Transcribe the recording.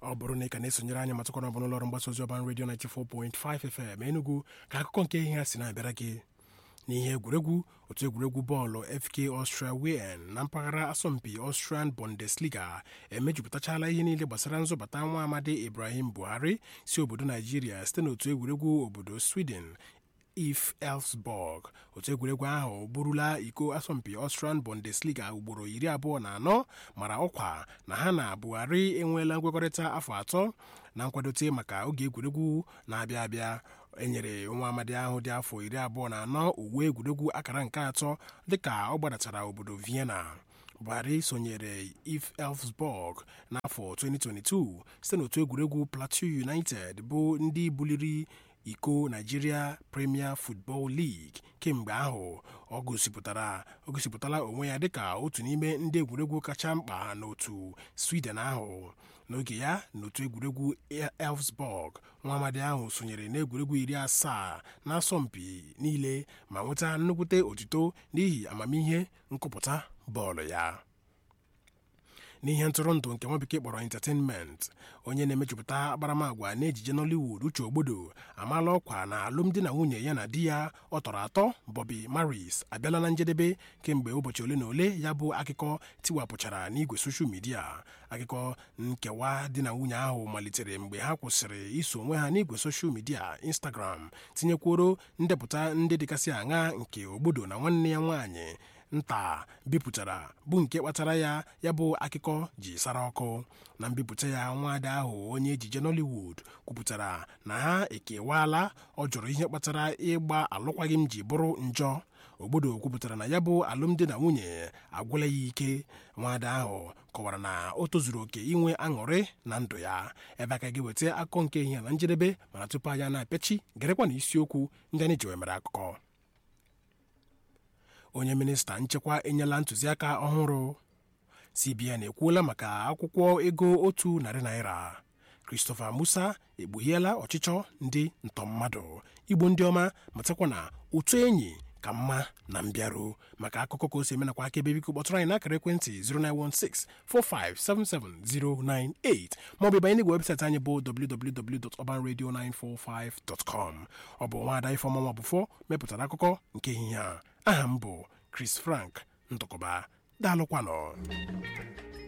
ọ bụrụ na ị ka na-esonyere anyị matụkwana ọbụla ụlọọrụ mgbasa ozi ọban redio 94.5 FM Enugu ka akụkọ nke ihe ha si na-abịara gị n'ihe egwuregwu otu egwuregwu bọọlụ FK Austria Wien na mpaghara asọmpi Austrian Bundesliga emejupụtachala ihe niile gbasara nzọbata nwa amadi Ibrahim Buhari si obodo Naijiria site n'otu egwuregwu obodo Sweden if Elfsborg otu egwuregwu ahụ burula iko asọmpi Austrian Bundesliga ugboro iri abụọ na anọ mara ọkwa na ha na Buhari enweela nkwekọrịta afọ atọ na nkwadote maka oge egwuregwu na-abịa abịa enyere nwa amadi ahụ dị afọ iri abụọ na anọ uwe egwuregwu akara nke atọ dịka ọ gbadatara obodo Vienna Buhari sonyere if Elfsborg n'afọ 2022 site n'otu egwuregwu Plateau United bụ ndị buliri iko Nigeria Premier Football League kemgbe ahụ ọ gosipụtara o gosipụtala onwe ya dịka otu n'ime ndị egwuregwu kacha mkpa n'otu Sweden ahụ n'oge ya n'otu egwuregwu Elfsborg nwa amadi ahụ sonyere n'egwuregwu iri asaa n'asọmpi niile ma nweta nnukwute otuto n'ihi amamihe nkụpụta bọọlụ ya n'ihe ntụrụndụ nke nwa bekee kpọrọ entertainment onye na-emejupụta akparamagwa n'ejije Nollywood Uche Ogbodo amaala ọkwa na alụmdi na nwunye ya na di ya ọ tọrọ atọ Bobby Maris abịala na njedebe kemgbe ụbọchị ole na ole ya bụ akụkọ tiwapụchara n'igwe soshal midia akụkọ nkewa di na nwunye ahụ malitere mgbe ha kwụsịrị iso onwe ha n'igwe soshal midia Instagram tinyekworo ndepụta ndị dịgasị aṅa nke Ogbodo na nwanne ya nwaanyị nta bipụtara bụ nke kpatara ya ya bụ akụkọ ji sara ọkụ na mbipụta ya nwaada ahụ onye ejije Nollywood kwupụtara na ha ekewaala ọ jụrụ ihe kpatara ịgba alụkwaghịm ji bụrụ njọ Ogbodo kwupụtara na ya bụ alụmdi na nwunye agwụla ya ike nwaada ahụ kọwara na o tozuru oke inwe aṅụrị na ndụ ya ebe aka ga-eweta akụkọ nke ihe na njedebe mana tupu anya na-apịachi gerekwa na isiokwu ndị anyị ji wee mere akụkọ onye minista nchekwa enyela ntụziaka ọhụrụ CBN ekwuola maka akwụkwọ ego otu narị naira Christopher Musa ekpughiela ọchịchọ ndị ntọmmadụ igbo ndị ọma matakwa na ụtụ enyi ka mma na mbịarụ maka akụkọ ka o si emenakwa aka ebe biko kpọtụrụ anyị n'akara ekwentị 09164577098 maọbụ ịbanye n'igwe webụsaịtị anyị bụ www.urbanradio945.com ọ bụ nwaada Ifeọma Nwabufọ mepụtara akụkọ nke ehihie a aha m bụ Chris Frank Ndụkọba daalụkwanụ